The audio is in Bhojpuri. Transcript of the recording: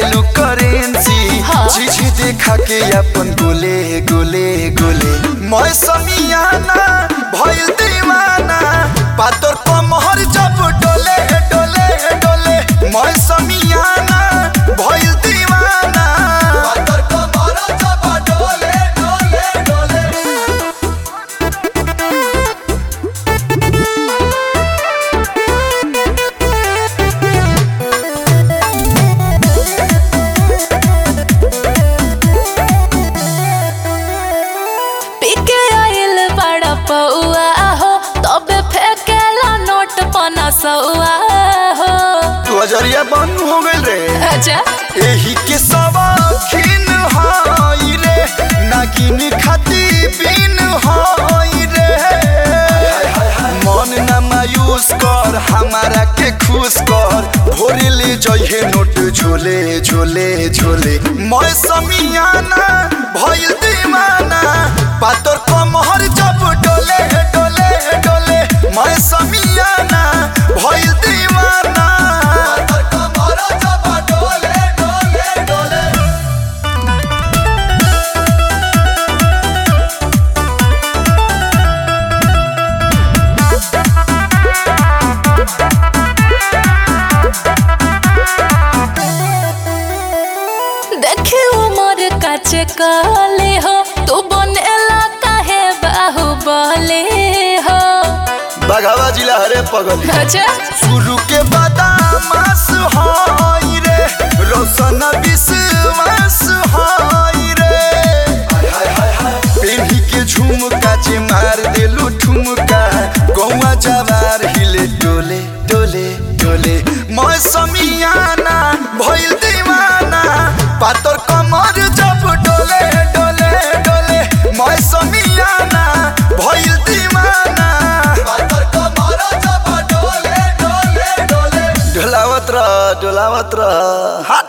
चाहेलू करेंसी हाँ। चीज देखा के अपन गोले गोले गोले मैं समियाना भइल दीवाना पातर कमहर जब डोले डोले डोले मैं समियाना भइल दीवाना पातर कमहर जब डोले डोले डोले पीके आइल बड़ा पौआ हो तबे फेंकेला नोट पना सौआ हो तू अजरिया बंद हो गइल रे अच्छा एही के सवाखिन हाई रे नागिन खाती बिन हाई रे मन न मायूस कर हमारा के खुश कर भोरे ले जइहे नोट झोले झोले झोले मैं समियाना भइल दीवाना पातर कमहर जब डोले डोले डोले मैं समियाना भइल दीवाना पातर कमहर जब डोले डोले डोले देखी उमर काचे काले हो तू बनेला काहे बाहुबले हो बघावा जिला हरे पगल अच्छा शुरू के बादामास हाई रे रोशन विश्वास हाई रे पेन्ही के झुमका जे मार देलू ठुमका गौवा जवार हिले डोले डोले डोले मैं समियाना भइल दीवाना पातर कमर जब डोले डोले डोले मैं समियाना भइल दीवाना पातर कमर जब डोले डोले डोले डोलावत रह डोलावत रह